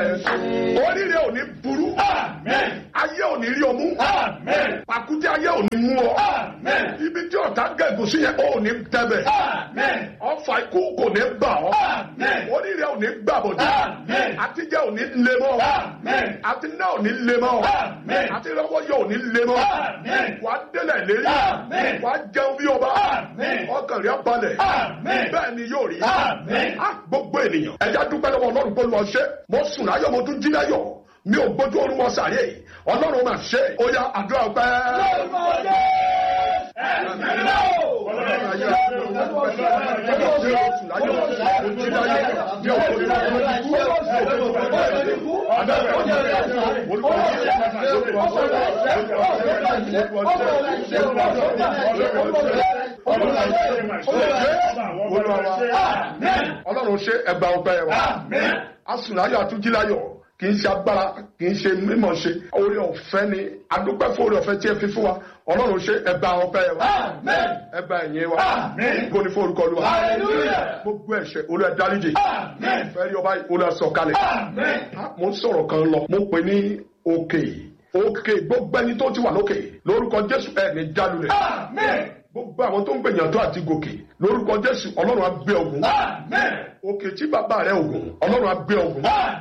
oríire ò ní burú ayé ò ní rí ọmú pàkúté ayé ò ní mú ọ ibi tí ọ̀tá gẹ̀gùn sí yẹn ò ní tẹ́bẹ̀ ọfà ikú kò ní bà ọ́ oríire ò ní gbàbọ̀dé àtijọ́ ò ní lé mọ́ àti náà ò ní lé mọ́ àti rọ́wọ́yọ̀ ò ní lé mọ́ wà á délẹ̀ lérí wà á jẹun bí ọba ọkàn rẹ̀ balẹ̀ bẹ́ẹ̀ ni yóò rí Ah, gbogbo ènìyàn ẹ̀yà dúpẹ́ lọ́wọ́ ọlọ́run pé lọ ṣe mo sùn láyọ̀ mo tún jí láyọ̀ mi ò gbójú orun wọn sàárè ọlọ́run máa ṣe ó yá àdúrà ọpẹ́. ọlọ́run ṣe ẹgbà ọpẹ́ wa asùnláyọ̀ àtúnjíláyọ̀ kì í ṣe agbára kì í ṣe mímọ̀ ṣe orí ọ̀fẹ́ ni adúpẹ́ fún orí ọ̀fẹ́ tí ẹ fi fún wa ọlọ́run ṣe ẹgbà ọpẹ́ wa ẹgbà ẹ̀yìn wa gbogbo ní fún orúkọ Olúwa gbogbo ẹ̀ṣẹ̀ olúwa dáríjì fẹ́rí ọba olúwa sọ̀kalẹ̀ mo ń sọ̀rọ̀ kan lọ mo pè ní òkè òkè gbogbo ẹni tó ti wà lókè lórúkọ Jésù ẹ̀ ní jálulẹ̀ gbogbo àwọn tó ń gbìyànjú àti gòkè lórúkọ Jésù Ọlọ́run á gbé ogun òkè tí bàbá rẹ ogun Ọlọ́run á gbé ogun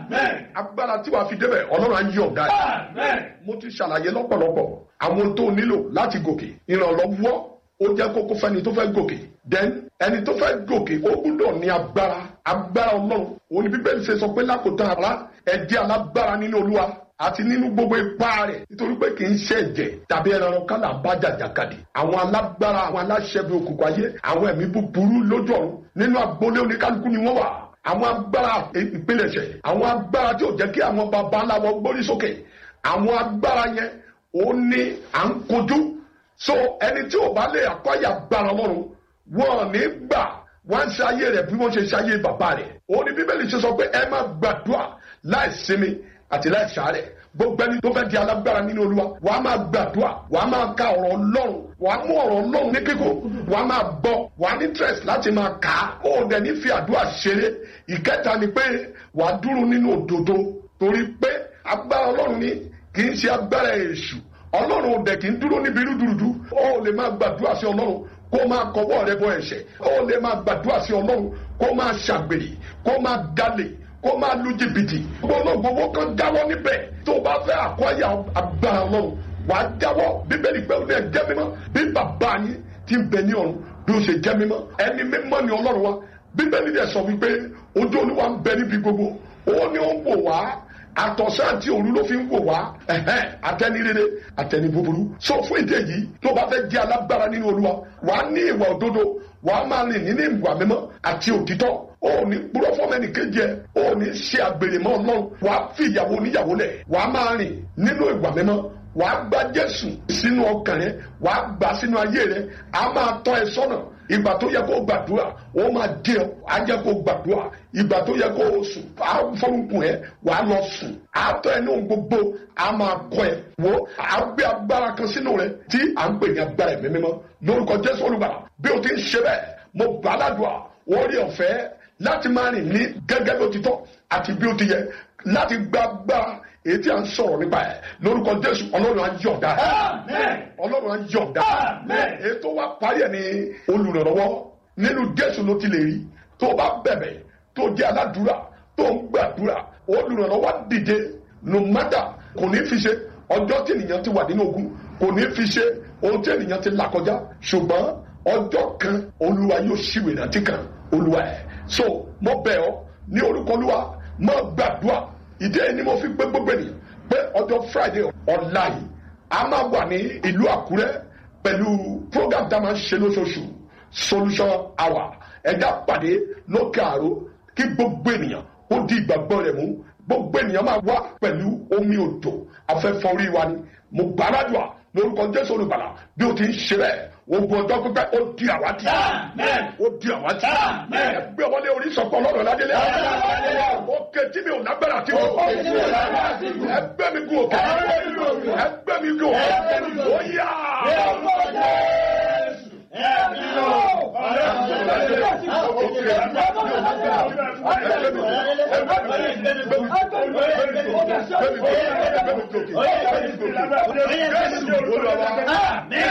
agbára tí wàá fi débẹ̀ Ọlọ́run á yí ọ̀gá ẹ̀ mo ti ṣàlàyé lọ́pọ̀lọpọ̀ àwọn tó nílò láti gòkè ìrànlọ́wọ́ ó jẹ́ kókó fẹ́ni tó fẹ́ gòkè then ẹni tó fẹ́ gòkè ó gbúdọ̀ ní agbára agbára Ọlọ́run òun ni Bíbélì ṣe sọ pé lákòótán ara ẹ jẹ́ alágbára nínú Olúwa àti nínú gbogbo ipá rẹ̀ nítorí pé kì í ṣe ẹ̀jẹ̀ tàbí ẹran kálá bá jàjàkadì àwọn alágbára àwọn aláṣẹbi òkùnkùn ayé àwọn ẹ̀mí búburú lójú ọ̀run nínú agboolé oníkálukú ni wọ́n wà àwọn agbára ìpilẹ̀ṣẹ̀ àwọn agbára tí ò jẹ́ kí àwọn baba ńlá wọn gbórí sókè àwọn agbára yẹn ó ní à ń kojú so ẹni tí ò bá lè àkọ́yà agbára Ọlọ́run wọn ní gbà wọ́n ń ṣe ayé rẹ̀ bí wọ́n ṣe ṣe ayé bàbá rẹ̀ ó ní Bíbélì ṣe sọ pé ẹ má gbàdúrà láì sinmi àti láì sàárẹ̀ gbogbo ẹni tó fẹ́ di alágbára nínú olúwa wà á máa gbàdúrà wà á máa ka ọ̀rọ̀ ọlọ́run wà á mú ọ̀rọ̀ ọlọ́run ní kíkó wà á máa gbọ́ wà á ní interest láti máa kà á ó dẹ̀ ní fi àdúrà ṣeré ìkẹta ni pé wà á dúró nínú òdodo torí pé agbára ọlọ́run ni kì í ṣe agbára èṣù ọlọ́run ò dẹ̀ kì í dúró níbi rúdurùdu ó lè máa gbàdúrà sí ọlọ́run kó máa kọwọ́ rẹ bọ ẹ̀ṣẹ̀ ó lè máa gbàdúrà sí ọlọ́run kó máa ṣàgbèrè kó máa dalè kó máa lu jìbìtì gbogbo kan jáwọ́ níbẹ̀ tó o bá fẹ́ àkọ́yà agbára ọlọ́run wàá jáwọ́ bíbélì pé òun ẹ̀ jẹ́ mímọ́ bí bàbá yín ti ń bẹ ní ọ̀run bí ó ṣe jẹ́ mímọ́ ẹni mímọ́ ni ọlọ́run wa bíbélì dẹ̀ sọ wípé ojú olúwa ń bẹ níbi gbogbo ó ní ó ń wò wá àtọ̀sán àti òru ló fi ń wò wá àtẹni rere àtẹni búburú so fún ìdí èyí tó bá fẹ́ jẹ́ alágbára nínú olúwa wàá ní ìwà òdodo wàá máa rìn nínú ìwà mímọ́ àti òtítọ́ ó ní gbúdọ̀ fọ́mẹ́nì kejì ẹ̀ ó ní ṣe àgbèrè mọ́ ọlọ́run wàá fi ìyàwó oníyàwó lẹ̀ wàá máa rìn nínú ìwà mímọ́ wàá gba jésù sínú ọkàn rẹ wàá gbà sínú ayé rẹ a máa tọ́ ẹ sọ́nà ìgbà tó yẹ kó gbàdúrà ó máa dé ọ á jẹ́ kó gbàdúrà ìgbà tó yẹ kó sùn á fọlùkùn ẹ wàá lọ sùn á tọ́ ẹ ní ohun gbogbo á máa kọ́ ẹ wo á gbé agbára kan sínú rẹ tí à ń pè ní agbára ẹ̀mí mímọ́ lórúkọ jésù olùgbàlà bí o ti ń ṣe bẹ́ẹ̀ mo gbà á ládùúgbà orí ọ̀fẹ́ láti máa rìn ní gẹ́gẹ́ bí ó ti tọ́ àti bí ó ti yẹ láti gba agbára èyí tí a ń sọ̀rọ̀ nípa ẹ̀ lórúkọ jésù ọlọ́run á yọ̀ǹda ọlọ́run á yọ̀ǹda èyí tó wá parí ẹ̀ ní olùrànlọ́wọ́ nínú jésù ló ti lè rí tó bá bẹ̀bẹ̀ tó jẹ́ aládùúrà tó ń gbàdúrà olùrànlọ́wọ́ dìde no matter kò ní fi ṣe ọjọ́ tí ènìyàn ti wà nínú ogun kò ní fi ṣe ohun tí ènìyàn ti là kọjá ṣùgbọ́n ọjọ́ kan olúwa yóò ṣíwèé rántí kan olúwa ẹ̀ so mo bẹ̀ ọ́ ní orúkọ olúwa mo gbàdúrà ìdí ẹni mo fi gbé gbogbo ènìyàn pé ọjọ́ friday ọ̀la yìí a máa wà ní ìlú àkúrẹ́ pẹ̀lú program tá a máa ń ṣe lóṣooṣù solution hour ẹ̀dá pàdé lókè àró kí gbogbo ènìyàn ó di ìgbàgbọ́ rẹ̀ mú gbogbo ènìyàn máa wá pẹ̀lú omi òjò afẹ́fọ́ orí wa ni mo gbàdúrà lórúkọ jésù olùgbàlà bí o ti ń ṣe bẹ́ẹ̀ ogun ọjọ́ pípẹ́ ó di àwátì ó di àwátì ẹgbẹ́ ọmọdé orí sọ̀kọ lọ́rọ̀ ládélé ó ké tí mi ò lágbára tí mo ẹgbẹ́ mi gùn òkè ẹgbẹ́ mi gùn òkè ó yá Jésù olúwa wa.